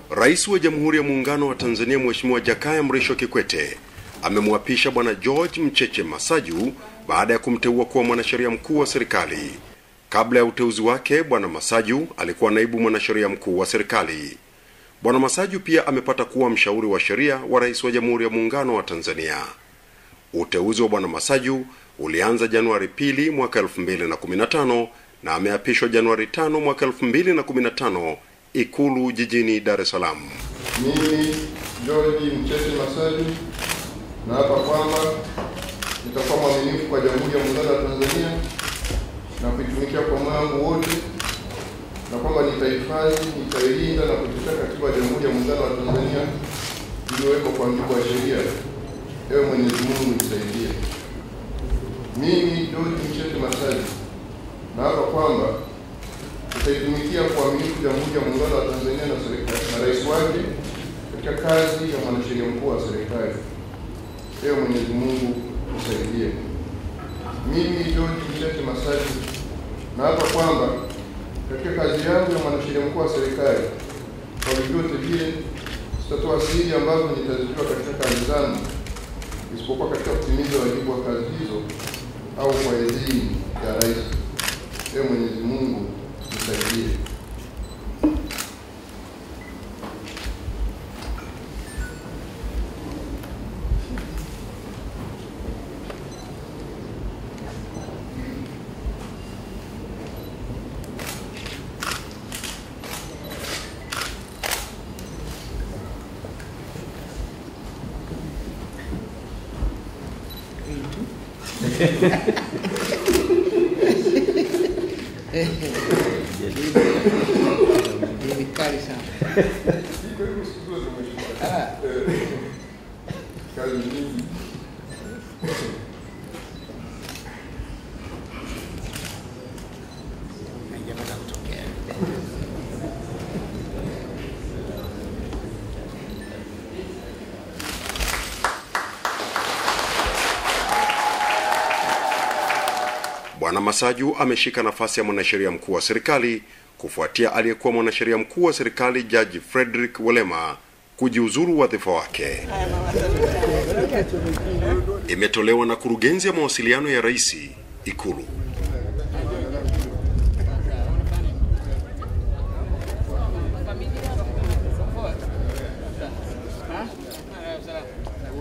Rais wa Jamhuri ya Muungano wa Tanzania Mheshimiwa Jakaya Mrisho Kikwete amemwapisha Bwana George Mcheche Masaju baada ya kumteua kuwa mwanasheria mkuu wa serikali. Kabla ya uteuzi wake, Bwana Masaju alikuwa naibu mwanasheria mkuu wa serikali. Bwana Masaju pia amepata kuwa mshauri wa sheria wa Rais wa Jamhuri ya Muungano wa Tanzania. Uteuzi wa Bwana Masaju ulianza Januari pili mwaka 2015 na ameapishwa Januari tano mwaka 2015 Ikulu jijini Dar es Salaam. Mimi George Mcheche Masaju naapa kwamba nitakuwa mwaminifu kwa Jamhuri ya Muungano wa Tanzania na kuitumikia kwa moyo wangu wote, na kwamba nitahifadhi, nitailinda na kutetea Katiba ya Jamhuri ya Muungano wa Tanzania iliyowekwa kwa mujibu wa sheria. Ewe Mwenyezi Mungu nisaidie. Mimi George Mcheche Masaju naapa kwamba nitaitumikia kwa uaminifu Jamhuri ya Muungano wa Tanzania na serikali na rais wake katika kazi ya mwanasheria mkuu wa serikali. Ewe Mwenyezi Mungu nisaidie. Mimi George Mcheche Masaju naapa kwamba katika kazi yangu ya mwanasheria mkuu wa serikali, kwa vyovyote vile sitatoa siri ambazo nitazitoa katika kazi zangu, isipokuwa katika kutimiza wajibu wa kazi hizo au kwa idhini ya rais. Ewe Mwenyezi Mungu nisaidie. Ni kali sana. Ah, Kazi nyingi. haijapata kutokea. Bwana Masaju ameshika nafasi ya mwanasheria mkuu wa serikali kufuatia aliyekuwa mwanasheria mkuu wa serikali Jaji Frederick Walema kujiuzuru wadhifa wake. Imetolewa na kurugenzi ya mawasiliano ya rais Ikulu.